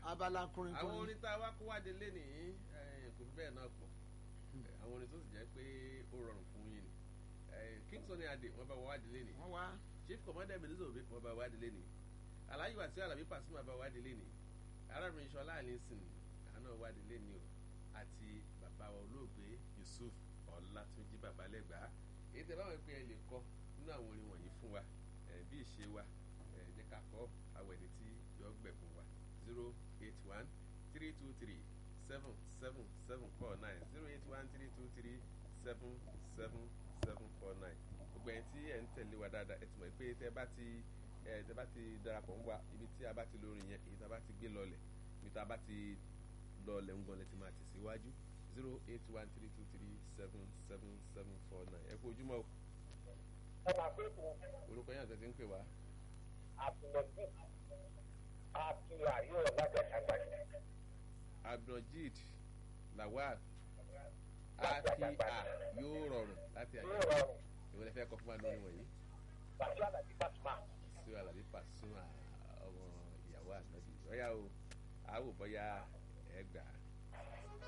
abala kùnrin àwọn kùnrin orin tá a wá kó wáde lénìí eh, kò fi bẹ́ẹ̀ náà pọ̀ Eh, àwọn orin tó sì jẹ́ pé ó rọrùn fún yín ni Eh, King Sunny Adé wọ́n bá wá wáde lénìí wọ́n wá chief commander ebenezer obe wọ́n bá wáde lénìí alhaji wasi alabi pasuma bá wáde lénìí arábìnrin sọlá alison àná wáde lénìí o àti bàbá wa olóògbé yusuf ọlátúnjí babalẹ́gbàá èyí tẹ báwọn pé ẹ lè kọ nínú àwọn orin wọ̀nyí fún wa eh, bí ìṣe wa eh, jẹ́ ká kọ́ àwọn ẹni tí yọ gbẹ̀kún wa zero eight one three two three seven seven seven four nine zero eight one three two three seven seven seven four nine gbogbo ẹni tí ẹ ń tẹ̀lé wa dáadáa ẹ ti mọ̀ pé tẹ bá ti ẹ tẹ bá ti darapọ̀ ń wa ibi tí a bá ti lórí yẹn èyí tá a bá ti gbé lọlẹ̀ ibi tá a bá ti lọlẹ̀ ń gbọ́n lẹ ti máa tẹ̀síwájú zero eight one three two three seven seven seven four nine ẹ kú ojúmọ́ o ẹ máa pé kò orúkọ yẹn àti ẹ ti ń pè wá àtúnọ̀dún àtúnwà yóò láti àgbàdo. abdulrajid lawal akia yóò rọrùn láti àyè yóò rọrùn ìwé lè fẹ́ kọ́ fún wa lórí wọ̀nyí pàṣẹ àlàbí pàṣẹ sí alábí pàṣún ọmọ ìyàwó ànábì ọ̀yà o àwò bọ́yá ẹ gbà á.